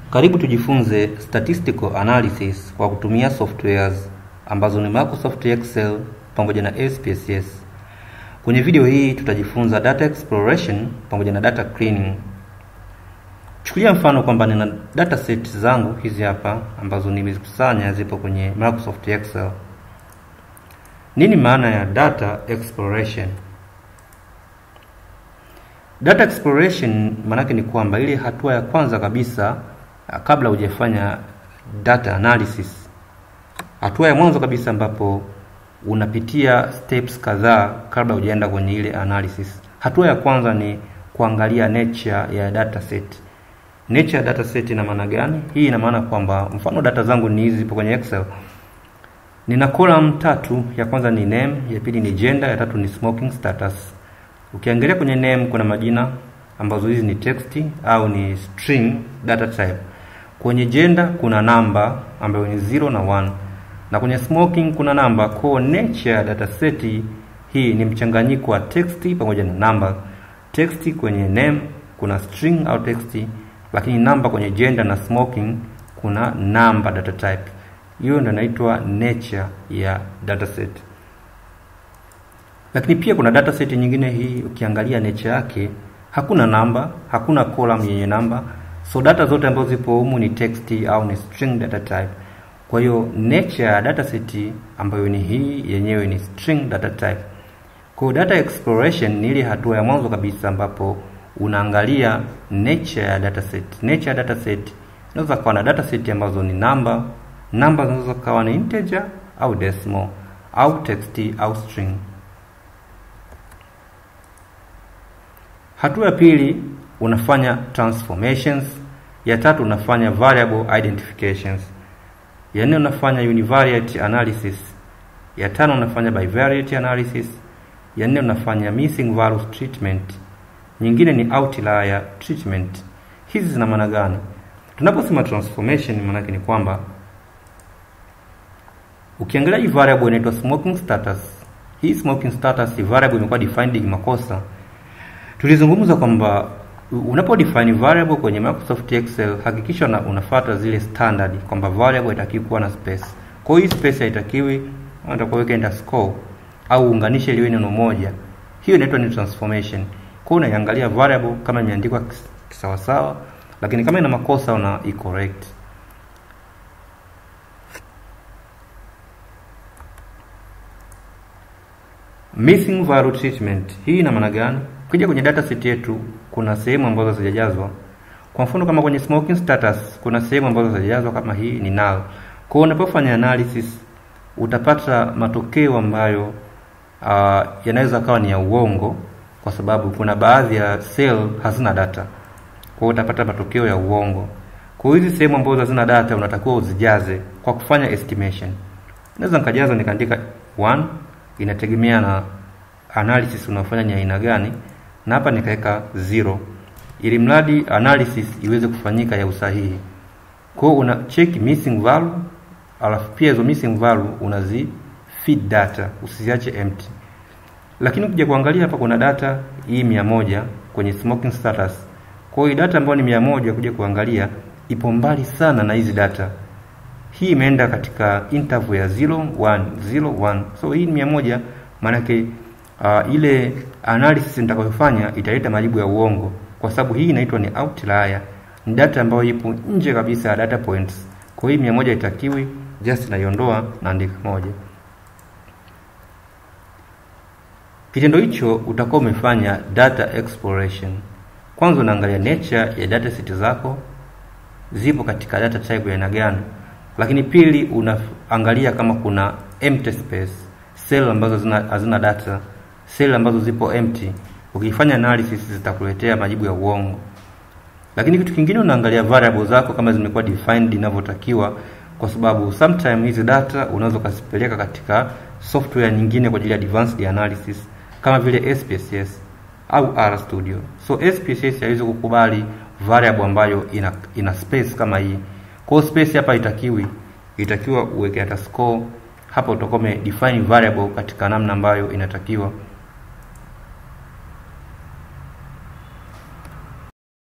Karibu tujifunze statistical analysis kwa kutumia softwares ambazo ni Microsoft Excel pamoja na SPSS. Kwenye video hii tutajifunza data exploration pamoja na data cleaning. Chukulia mfano kwamba nina data set zangu hizi hapa ambazo nimezikusanya zipo kwenye Microsoft Excel. Nini maana ya data exploration? Data exploration maanake ni kwamba ile hatua ya kwanza kabisa kabla hujafanya data analysis, hatua ya mwanzo kabisa ambapo unapitia steps kadhaa kabla hujaenda kwenye ile analysis. Hatua ya kwanza ni kuangalia nature ya data set. Nature ya data set ina maana gani? Hii ina maana kwamba mfano data zangu ni hizi zipo kwenye Excel. Nina column tatu, ya kwanza ni name, ya pili ni gender, ya tatu ni smoking status. Ukiangalia kwenye name kuna majina ambazo hizi ni text au ni string data type. Kwenye gender kuna namba ambayo ni 0 na 1 na kwenye smoking kuna namba. Kwa nature ya data set hii ni mchanganyiko wa text pamoja na namba. Text kwenye name kuna string au text, lakini namba kwenye gender na smoking kuna namba data type. Hiyo ndio inaitwa nature ya data set. Lakini pia kuna data set nyingine hii, ukiangalia nature yake hakuna namba, hakuna column yenye namba, so data zote ambazo zipo humu ni text au ni string data type. Kwa hiyo nature ya data set ambayo ni hii yenyewe ni string data type. Kwa data exploration ni ile hatua ya mwanzo kabisa ambapo unaangalia nature ya data set. Nature ya data set inaweza kuwa na data set ambazo ni namba, namba zinaweza kuwa ni integer au decimal au text au string. Hatua ya pili unafanya transformations, ya tatu unafanya variable identifications, ya nne unafanya univariate analysis, ya tano unafanya bivariate analysis, ya nne unafanya missing values treatment, nyingine ni outlier treatment. Hizi zina maana gani? Tunaposema transformation, maana yake ni kwamba ukiangalia hii variable inaitwa smoking status. Hii smoking status variable imekuwa defined kimakosa. Tulizungumza kwamba unapo define variable kwenye Microsoft Excel hakikisha una, unafuata zile standard kwamba variable haitakiwi kuwa na space. Kwa hiyo hii space haitakiwi, unataka weka underscore au unganishe liwe neno moja. Hiyo inaitwa ni transformation. Kwa hiyo unaiangalia variable kama imeandikwa sawa sawa, lakini kama ina makosa una correct. Missing value treatment. Hii ina maana gani? Ukija kwenye data set yetu kuna sehemu ambazo hazijajazwa. Kwa mfano kama kwenye smoking status kuna sehemu ambazo hazijajazwa kama hii ni null. Kwa hiyo unapofanya analysis utapata matokeo ambayo uh, yanaweza kawa ni ya uongo kwa sababu kuna baadhi ya cell hazina data. Kwa hiyo utapata matokeo ya uongo. Kwa hiyo hizi sehemu ambazo hazina data unatakiwa uzijaze kwa kufanya estimation. Naweza nikajaza nikaandika 1 inategemea na analysis unafanya ni aina gani, na hapa nikaweka zero ili mradi analysis iweze kufanyika ya usahihi. Kwa hiyo una check missing value, alafu pia hizo missing value unazi feed data, usiziache empty. Lakini ukija kuangalia hapa kuna data hii mia moja kwenye smoking status. Kwa hiyo data ambayo ni mia moja kuja kuangalia ipo mbali sana na hizi data hii imeenda katika interval ya 0 1 0 1. So hii ni mia moja, maanake uh, ile analysis nitakayofanya italeta majibu ya uongo, kwa sababu hii inaitwa ni outlier, ni data ambayo ipo nje kabisa ya data points. Kwa hiyo mia moja itakiwi, just naiondoa na andika moja. Kitendo hicho utakuwa umefanya data exploration. Kwanza unaangalia nature ya data set zako zipo katika data type ya aina gani lakini pili unaangalia kama kuna empty space, cell ambazo hazina data, cell ambazo zipo empty. Ukifanya analysis zitakuletea majibu ya uongo. Lakini kitu kingine unaangalia variable zako kama zimekuwa defined inavyotakiwa, kwa sababu sometime hizi data unaweza ukazipeleka katika software nyingine kwa ajili ya advanced analysis kama vile SPSS au RStudio. So SPSS haiwezi kukubali variable ambayo ina, ina space kama hii. Kwa space hapa itakiwi, itakiwa uweke underscore hapa, utakuwa umedefine variable katika namna ambayo inatakiwa.